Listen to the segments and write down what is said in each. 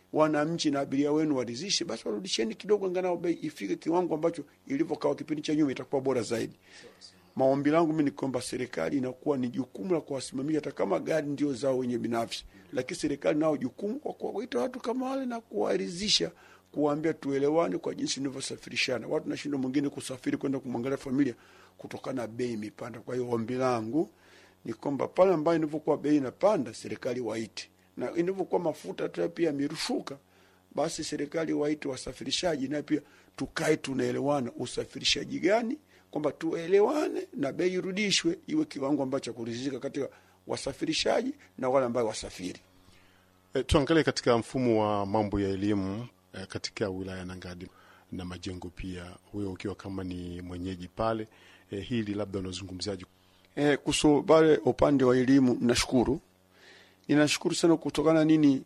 wananchi na abiria wenu waridhishe, basi warudisheni kidogo, angalau bei ifike kiwango ambacho ilivyokawa kipindi cha nyuma, itakuwa bora zaidi. Maombi langu mi ni kwamba serikali inakuwa ni jukumu la kuwasimamia, hata kama gari ndio zao wenye binafsi, lakini serikali nao jukumu kwa kuwaita watu kama wale na kuwaridhisha, kuwaambia tuelewane kwa jinsi inavyosafirishana. Watu nashindwa mwingine kusafiri kwenda kumwangalia familia kutokana na bei imepanda. Kwa hiyo ombi langu ni kwamba pale ambayo inavyokuwa bei inapanda, serikali waite, na inavyokuwa mafuta tu pia yamerushuka, basi serikali waite wasafirishaji, naye pia tukae tunaelewana, usafirishaji gani kwamba tuelewane na bei irudishwe iwe kiwango ambacho cha kuridhika katika wasafirishaji na wale ambao wasafiri. E, tuangalie katika mfumo wa mambo ya elimu e, katika wilaya ya Nangadi na Majengo pia, wewe ukiwa kama ni mwenyeji pale e, hili labda unazungumziaje? E, kuhusu pale upande wa elimu, nashukuru ninashukuru sana kutokana nini,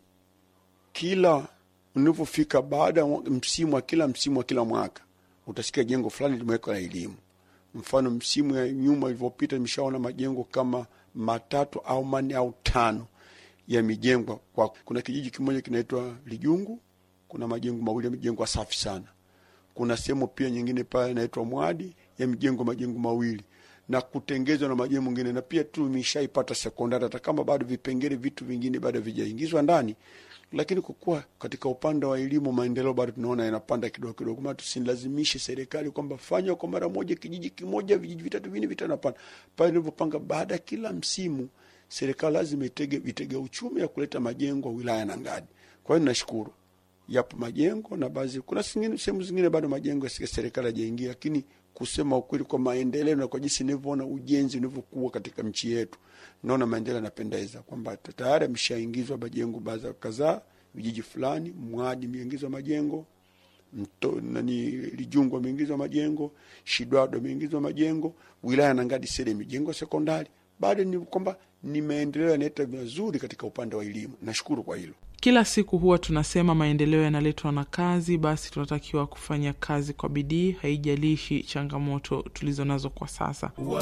kila unavyofika baada ya msimu wa kila msimu wa kila mwaka utasikia jengo fulani limewekwa la elimu. Mfano, msimu ya nyuma ilivyopita, nimeshaona majengo kama matatu au manne au tano yamejengwa. Kwa kuna kijiji kimoja kinaitwa Lijungu, kuna majengo mawili yamejengwa safi sana. Kuna sehemu pia nyingine pale inaitwa Mwadi yamejengwa majengo mawili na kutengezwa na majengo mengine, na pia tu imeshaipata sekondari, hata kama bado vipengele vitu vingine bado vijaingizwa ndani lakini kwa kuwa katika upande wa elimu maendeleo bado tunaona yanapanda kidogo kidogo, maana tusilazimishe serikali kwamba fanya kwa mara moja kijiji kimoja, vijiji vitatu vinne vitanapanda pale ilivyopanga. Baada ya kila msimu, serikali lazima itege vitega uchumi ya kuleta majengo wilaya na Ngadi. Kwa hiyo nashukuru, yapo majengo na baadhi, kuna sehemu zingine bado majengo ya serikali hajaingia, lakini kusema ukweli, kwa maendeleo na kwa jinsi nilivyoona ujenzi unavyokuwa katika nchi yetu, naona maendeleo yanapendeza, kwamba tayari ameshaingizwa majengo baadhi kadhaa, vijiji fulani, Mwadi imeingizwa majengo mto, nani Lijungu ameingizwa majengo, Shidwado ameingizwa majengo, wilaya na Ngadi sele imejengwa sekondari. Bado ni kwamba ni maendeleo yanaleta mazuri katika upande wa elimu. Nashukuru kwa hilo. Kila siku huwa tunasema maendeleo yanaletwa na kazi, basi tunatakiwa kufanya kazi kwa bidii, haijalishi changamoto tulizo nazo kwa sasa.